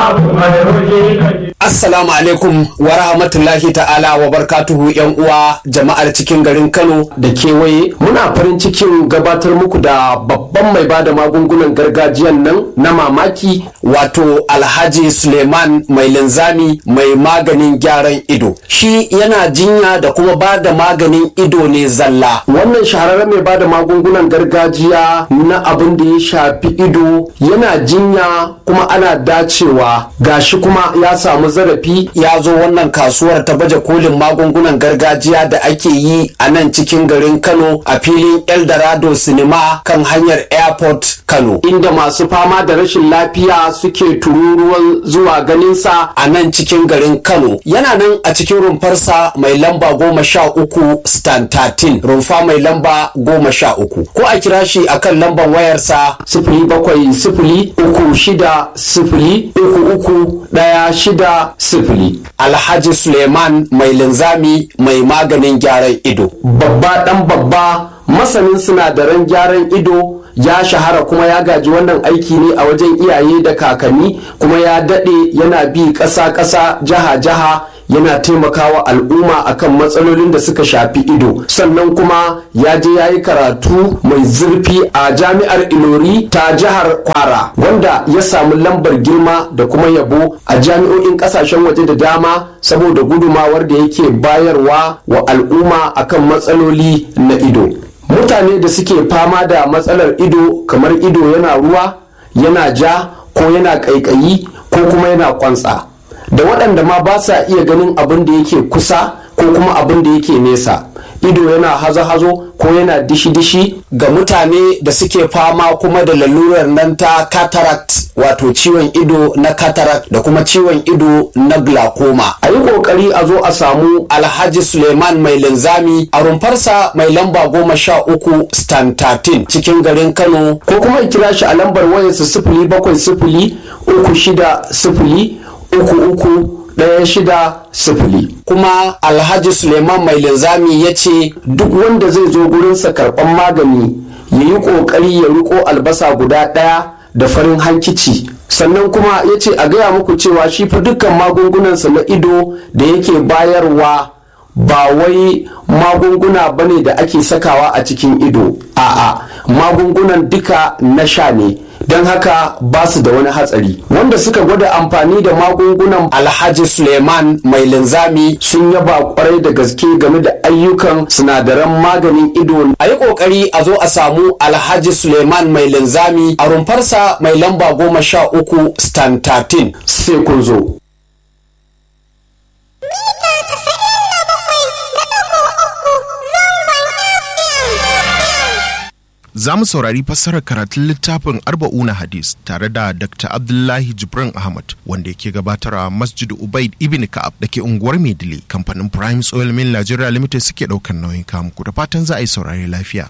babu mai hoji da Assalamu alaikum wa rahmatullahi ta'ala wa barkatuhu yan uwa jama'ar cikin garin Kano da kewaye muna farin cikin gabatar muku da babban mai bada magungunan gargajiyan nan na mamaki wato Alhaji Suleiman mai linzami mai maganin gyaran ido. Shi yana jinya da kuma ba da maganin ido ne zalla. wannan shahararren mai bada magungunan gargajiya na abin da ya shafi ido yana jinya kuma ana dacewa gashi kuma ya samu zarafi Ya zo wannan kasuwar ta baje kolin magungunan gargajiya da ake yi a nan cikin garin Kano a filin Eldorado Cinema kan hanyar Airport Kano. inda masu fama da rashin lafiya suke tururuwan zuwa ganinsa a nan cikin garin Kano yana nan a cikin rumfarsa mai lamba goma sha uku stan 13 rumfa mai lamba goma sha uku ko a kira shi akan lamban wayarsa sifili bakwai sifili uku shida sifili uku uku ɗaya shida sifili Alhaji Suleiman mai linzami mai maganin gyaran ido. babba ɗan babba masanin sinadaran gyaran ido ya shahara kuma ya gaji wannan aiki ne a wajen iyaye da kakanni kuma ya daɗe yana bi ƙasa-ƙasa jiha-jiha yana taimakawa al'umma akan matsalolin da suka shafi ido sannan kuma ya je ya yi karatu mai zurfi a jami'ar ilori ta jihar kwara wanda ya samu lambar girma da kuma yabo a jami'o'in kasashen waje da dama saboda gudumawar da yake bayarwa wa al'umma akan matsaloli na ido mutane da suke fama da matsalar ido kamar ido yana ruwa yana ja ko yana ƙaiƙayi ko kuma yana kwantsa da waɗanda ma ba sa iya ganin abin da yake kusa ko kuma abin da yake nesa ido yana hazo-hazo ko yana dishi-dishi Ga mutane da suke fama kuma da lalurar nan ta cataract wato ciwon ido na cataract da kuma ciwon ido na glaucoma. a yi ƙoƙari a zo a samu Alhaji Suleiman mai linzami a rumfarsa mai lamba goma sha uku stan 13 cikin garin Kano ko kuma a kira shi a lambar wayarsa sifili bakwai sifili uku shida sifili uku uku ɗaya shida sifili kuma Alhaji Suleiman mai linzami ya ce duk wanda zai zo gurinsa karɓan magani ya yi ƙoƙari ya riko albasa guda ɗaya da farin hankici sannan kuma ya ce a gaya muku cewa shi fa dukkan magungunansa na ido da yake bayarwa ba wai magunguna bane da ake sakawa a cikin ido a'a magungunan duka na sha ne don haka ba su da wani hatsari wanda suka gwada amfani da magungunan Alhaji Suleiman mai linzami sun yaba kwarai da gaske game da ayyukan sinadaran maganin ido a yi ƙoƙari a zo a samu Alhaji Suleiman mai linzami a rumfarsa mai lamba goma sha uku stan 13 sai kun zo Za mu saurari fassarar karatun littafin Arba'una Hadis tare da Dr. Abdullahi Jibrin Ahmad wanda yake gabatarwa Masjid Ubaid Ibn Ka'ab da ke unguwar Maidile kamfanin Prime Oil Mill Nigeria Limited suke ɗaukar nauyin kamuku da fatan za a yi saurari lafiya.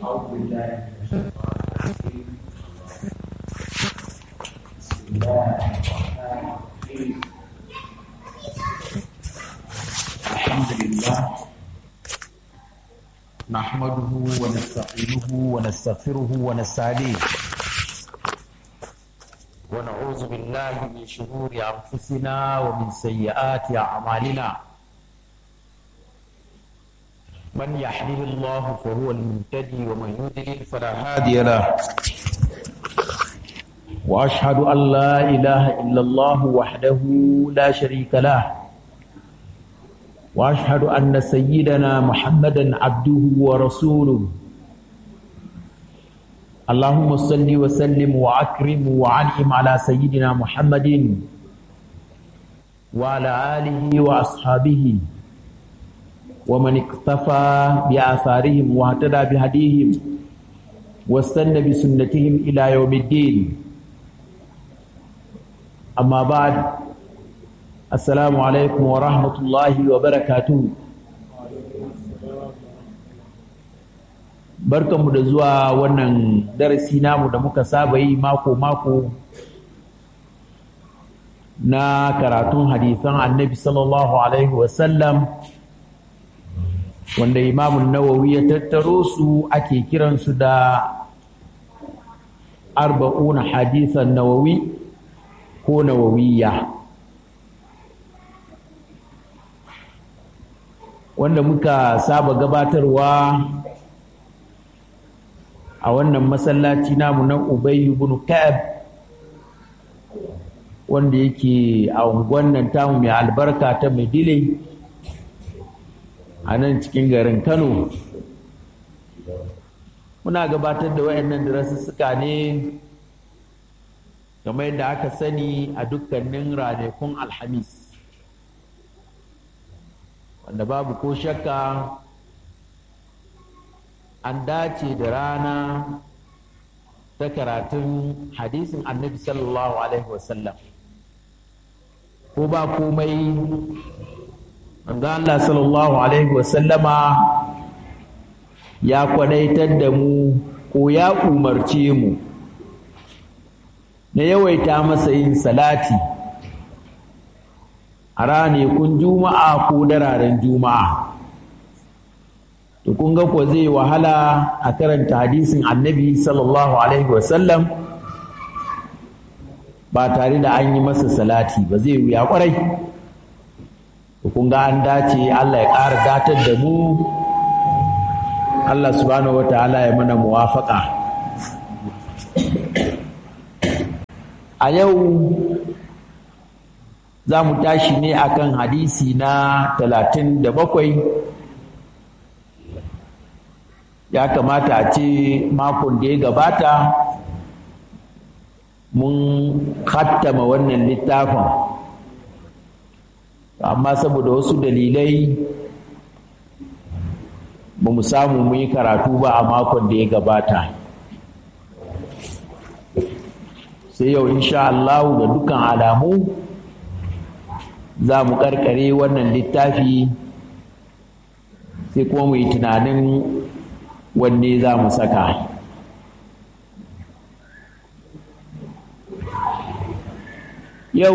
الحمد لله نحمده ونستعينه ونستغفره ونستهديه ونعوذ بالله من شرور انفسنا ومن سيئات اعمالنا من يحمد الله فهو المهتدي ومن يضلل فلا هادي له واشهد ان لا اله الا الله وحده لا شريك له واشهد ان سيدنا محمدا عبده ورسوله اللهم صل وسلم واكرم وعنعم على سيدنا محمد وعلى اله واصحابه ومن اقتفى باثارهم واهتدى بهديهم واستنى بسنتهم الى يوم الدين اما بعد Assalamu alaikum wa rahmatullahi wa barakatuhu. Barkanmu da zuwa wannan darasi namu da muka saba yi mako-mako na karatun hadisan annabi sallallahu Alaihi wasallam wanda imamun nawawi ya tattaro su ake kiransu da arba'una hadisan nawawi ko nawawiyya. wanda muka saba gabatarwa a wannan masallaci namu na Ubayy ibn Ka'ab wanda yake a unguwan nan tamu mai albarka ta Maidile a nan cikin garin Kano muna gabatar da wayannan darasussuka ne kamar yadda aka sani a dukkanin ranakun alhamis wanda babu ko shakka an dace da rana ta karatun hadisin annabi sallallahu alaihi wasallam ko ba komai manzo Allah sallallahu alaihi wasallama ya kwadaitar da mu ko ya umarce mu na yawaita masa yin salati a ranakun juma'a ko dararen juma'a to kun ga ko zai wahala a karanta hadisin annabi sallallahu alaihi wasallam ba tare da an yi masa salati ba zai wuya kwarai to kun ga an dace Allah ya ƙara datar da mu Allah subhanahu wa ta'ala ya mana muwafaka a yau za mu tashi ne akan hadisi na talatin da bakwai ya kamata a ce makon da ya gabata mun hattama wannan littafin amma saboda wasu dalilai ba mu samu mu yi karatu ba a makon da ya gabata sai yau insha Allah da dukan alamu za mu karkare wannan littafi sai kuma mu yi tunanin wanne za mu saka yau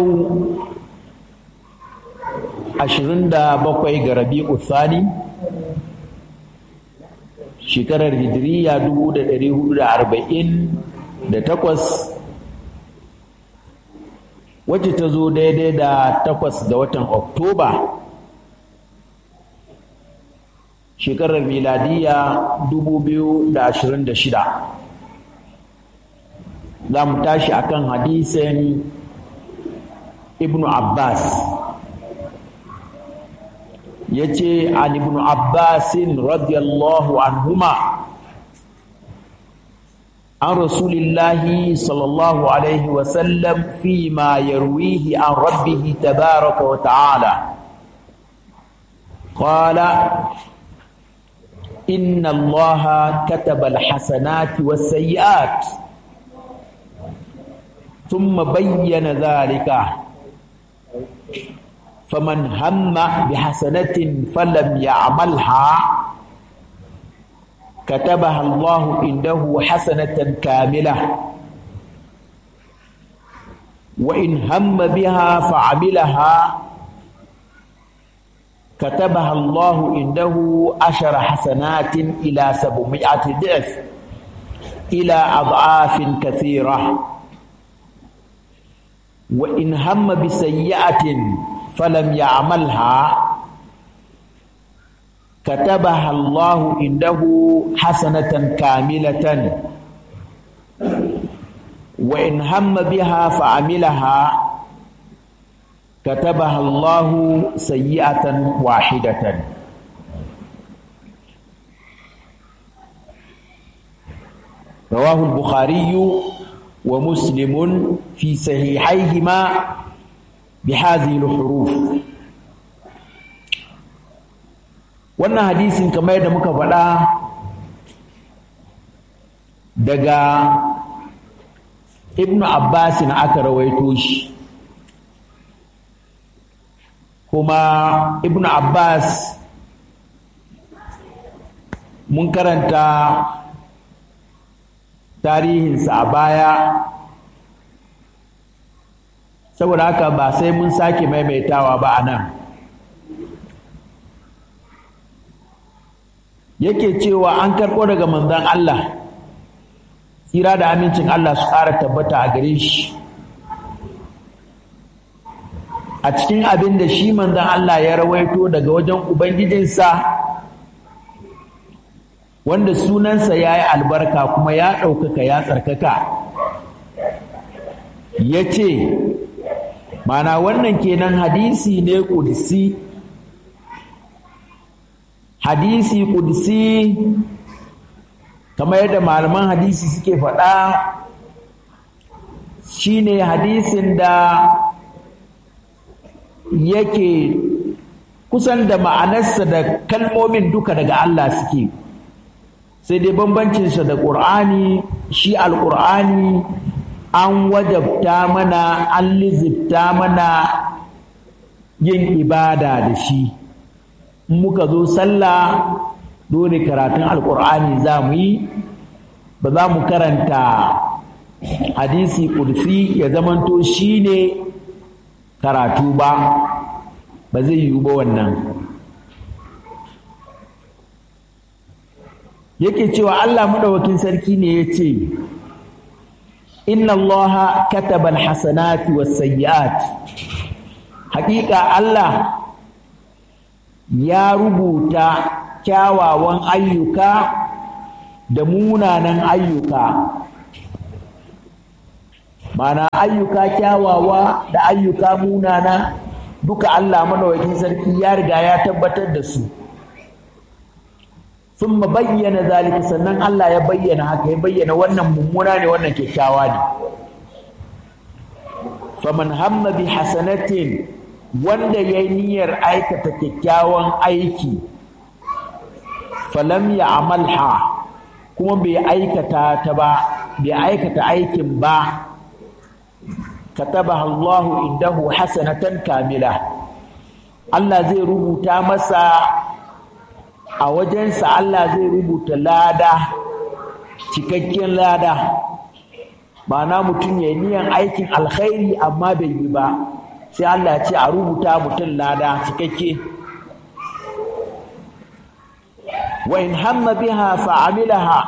27 ga rabi'u thani shekarar hijiriya 1448 wacce ta zo daidai da takwas ga watan oktoba shekarar miladiya 2026 za mu tashi akan hadisin ibnu abbas ya ce an ibnu abbasin radiyallahu anhuma عن رسول الله صلى الله عليه وسلم فيما يرويه عن ربه تبارك وتعالى قال إن الله كتب الحسنات والسيئات ثم بين ذلك فمن هم بحسنة فلم يعملها كتبها الله عنده حسنة كاملة وإن هم بها فعملها كتبها الله عنده عشر حسنات إلى سبعمائة ضعف إلى أضعاف كثيرة وإن هم بسيئة فلم يعملها كتبها الله عنده حسنة كاملة وإن هم بها فعملها كتبها الله سيئة واحدة رواه البخاري ومسلم في صحيحيهما بهذه الحروف wannan hadisin kamar yadda muka faɗa daga ibnu abbas na aka rawaito shi kuma ibnu abbas mun karanta tarihinsa a baya saboda haka ba sai mun sake maimaitawa ba a nan yake cewa an karɓo daga manzon Allah tsira da amincin Allah su ƙara tabbata a gare shi a cikin abin da shi manzon Allah ya rawaito daga wajen ubangijinsa wanda sunansa ya yi albarka kuma ya ɗaukaka ya tsarkaka ya ce mana wannan kenan hadisi ne ƙudsi hadisi ƙudsi kamar yadda malaman hadisi suke faɗa shine hadisin da yake kusan da ma'anarsa da kalmomin duka daga Allah suke sai dai bambancinsa da ƙur'ani shi alƙur'ani an wajabta mana an lizibta mana yin ibada da shi muka zo sallah dole karatun alƙur'ani za mu yi ba za mu karanta hadisi ƙudsi ya zamanto shi ne karatu ba ba zai yiwu ba wannan yake cewa Allah madawakin sarki ne ya ce inna allaha kataba alhasanati wasayyi'at haƙiƙa Allah ya rubuta kyawawan ayyuka da munanan ayyuka mana ayyuka kyawawa da ayyuka munana duka Allah madawakin sarki ya riga ya tabbatar da su sun bayyana zalika sannan Allah ya bayyana haka ya bayyana wannan mummuna ne wannan kyakkyawa ne faman hamma bi hasanatin wanda ya yi niyyar aikata kyakkyawan aiki falam ya amalha kuma bai aikata ta ba bai aikata aikin ba katabaha Allahu indahu hasanatan kamila Allah zai rubuta masa a wajensa Allah zai rubuta lada cikakken lada ba na mutum ya niyan aikin alkhairi amma bai yi ba sai Allah ya ce a rubuta mutum lada cikakke wa in hamma biha fa'amilaha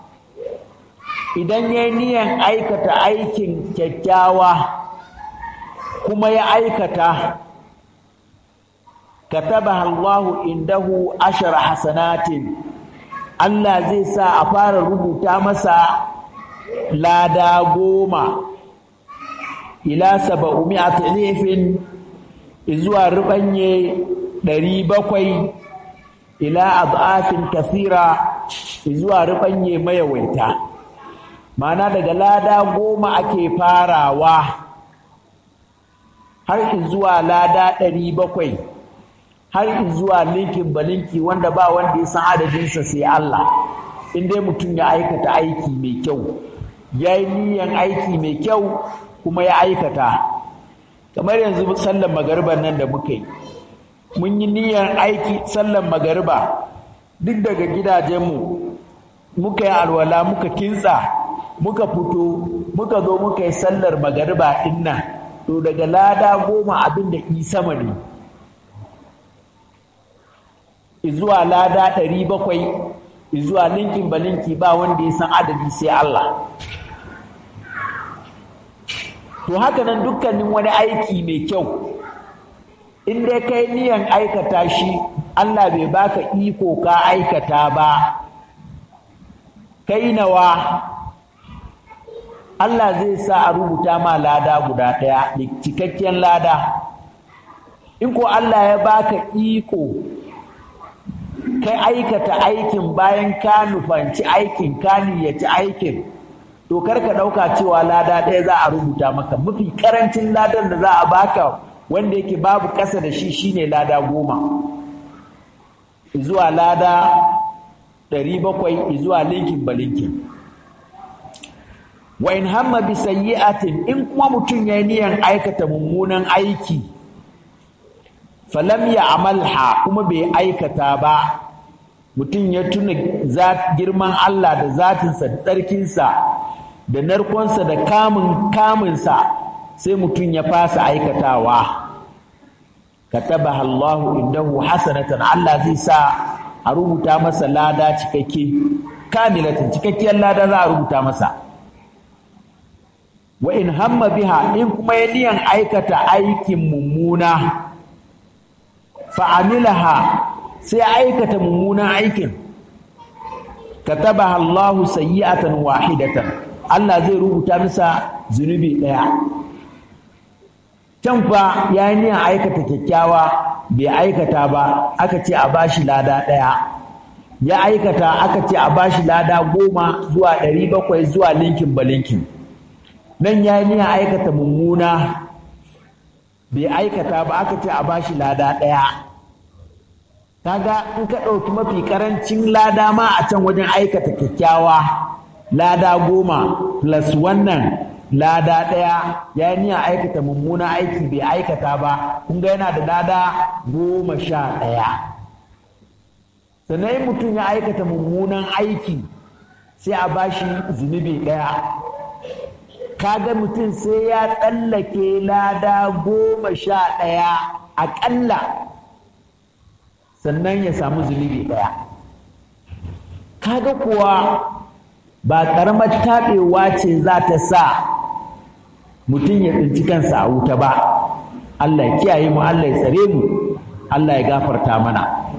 idan ya niyan aikata aikin kyakkyawa kuma ya aikata katabaha Allahu indahu ashara hasanatin Allah zai sa a fara rubuta masa lada goma ila saba'umi'ati ilifin zuwa rubanye ɗari bakwai ila adafin kasira zuwa rubanye mayawaita mana daga lada goma ake farawa har zuwa lada ɗari bakwai har zuwa linkin balinki wanda ba wanda ya san adadinsa sai Allah in dai mutum ya aikata aiki mai kyau ya yi niyan aiki mai kyau kuma ya aikata kamar yanzu sallan magariba nan da muka yi mun yi niyan aiki sallan magariba duk daga gidajenmu muka yi alwala muka kintsa muka fito muka zo muka yi sallar magariba ɗin nan to daga lada goma abin da i sama ne zuwa lada ɗari bakwai zuwa linkin balinki ba wanda ya san adadi sai Allah to haka nan dukkanin wani aiki mai kyau in dai kai niyan aikata shi Allah bai baka iko ka aikata ba kai nawa Allah zai sa a rubuta ma lada guda ɗaya da cikakken lada in ko Allah ya baka iko kai aikata aikin bayan ka nufanci aikin ka niyyaci aikin to kar ka ɗauka cewa lada ɗaya za a rubuta maka mafi karancin ladan da za a baka wanda yake babu ƙasa da shi shine lada goma zuwa lada ɗari bakwai zuwa linkin ba linkin wa in hamma bi sayyi'atin in kuma mutum ya niyan aikata mummunan aiki falam ya amalha kuma bai aikata ba mutum ya tuna girman Allah da zatinsa da tsarkinsa da narkonsa da kamun kamunsa sai mutum ya fasa aikatawa katabaha Allahu indahu hasanatan Allah zai sa a rubuta masa lada cikakke kamilatin cikakkiyar lada za a rubuta masa wa in hamma biha in kuma ya niyan aikata aikin mummuna fa'amilaha sai aikata mummunan aikin katabaha Allahu sayyi'atan wahidatan Allah zai rubuta masa zunubi ɗaya can fa ya yi niyan aikata kyakkyawa bai aikata ba aka ce a bashi lada ɗaya ya aikata aka ce a bashi lada goma zuwa ɗari bakwai zuwa linkin ba linkin nan ya yi niyan aikata mummuna bai aikata ba aka ce a bashi lada ɗaya kaga in ka ɗauki mafi ƙarancin lada ma a can wajen aikata kyakkyawa lada goma plus wannan lada ɗaya ya yi niyan aikata mummuna aiki bai aikata ba kun ga yana da lada goma sha ɗaya sannan mutum ya aikata mummunan aiki sai a bashi zunubi ɗaya kaga mutum sai ya tsallake lada goma sha ɗaya aƙalla sannan ya samu zunubi ɗaya kaga kuwa ba ƙaramar taɓewa ce za ta sa mutum ya tsinci kansa a wuta ba Allah ya kiyaye mu Allah ya tsare mu Allah ya gafarta mana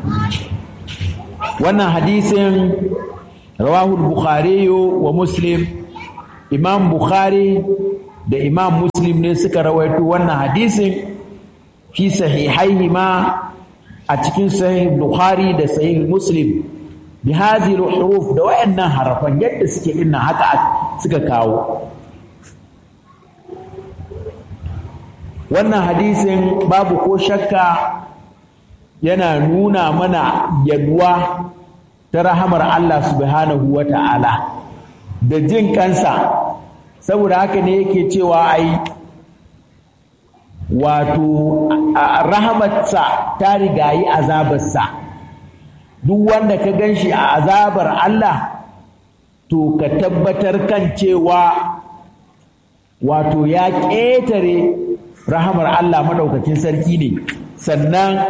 wannan hadisin rawahul bukhari wa muslim imam bukhari da imam muslim ne suka rawaito wannan hadisin fi sahihaihi ma a cikin sahih bukhari da sahih muslim bi hadhihi huruf da wayannan harafan yadda suke inna haka suka kawo wannan hadisin babu ko shakka yana nuna mana yalwa ta rahamar Allah subhanahu wa ta'ala da jin kansa saboda haka ne yake cewa ai wato rahamarsa ta rigayi azabarsa duk wanda ka gan shi a azabar Allah to ka tabbatar kan cewa wato ya ƙetare rahamar Allah maɗaukakin sarki ne sannan